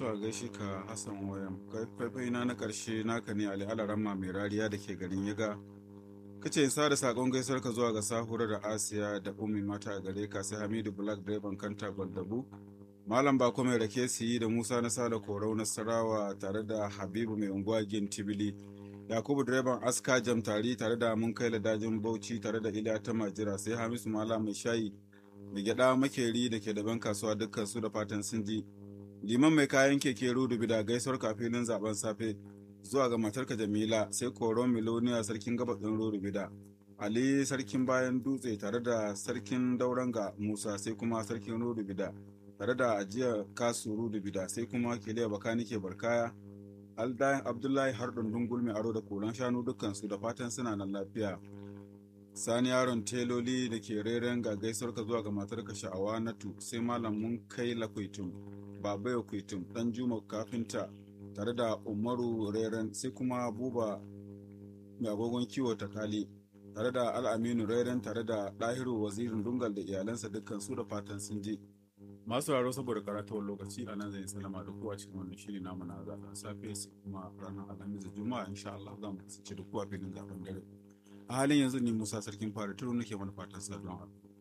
to a gaishe ka hassan wayan faifai na na karshe naka ne ali alaramma mai rariya da ke garin yaga kace sa da sakon gaisuwar ka zuwa ga sahura da asiya da ummi mata a gare ka sai hamidu black direban kanta gwandabu malam bako mai rake siyi da musa na sada korau na sarawa tare da habibu mai unguwa gin tibili yakubu direban aska jam tari tare da mun kai dajin bauchi tare da iliya ta majira sai hamisu mala mai shayi da gyada makeri da ke daban kasuwa dukkan su da fatan sun ji liman mai kayan keke rudubi da gaisuwar kafinin zaben safe zuwa ga matarka jamila sai koron miloniya sarkin gabashin rurubida ali sarkin bayan dutse tare da sarkin dauranga musa sai kuma sarkin rurubida tare da ajiya kasu rurubida sai kuma kiliya bakanike barkaya aldayan abdullahi har dundun mai aro da koran shanu dukkansu da fatan suna nan lafiya sani yaron teloli da ke reren ga gaisuwar ka zuwa ga matarka sha'awa natu sai malam mun kai lakwaitum babayo kwaitum dan juma kafinta tare da umaru reren sai kuma buba mai agogon kiwo ta kali tare da al'aminu reren tare da ɗahiru wazirin dungal da iyalansa dukkan su da fatan sun je masu raro saboda karatuwar lokaci a nan zai salama da kowa cikin wannan shiri namu na zaben safe sai kuma ranar alhamis da juma'a insha Allah za mu kasance da kowa filin zaben dare a halin yanzu ni Musa sarkin fara turu nake mana fatan saduwa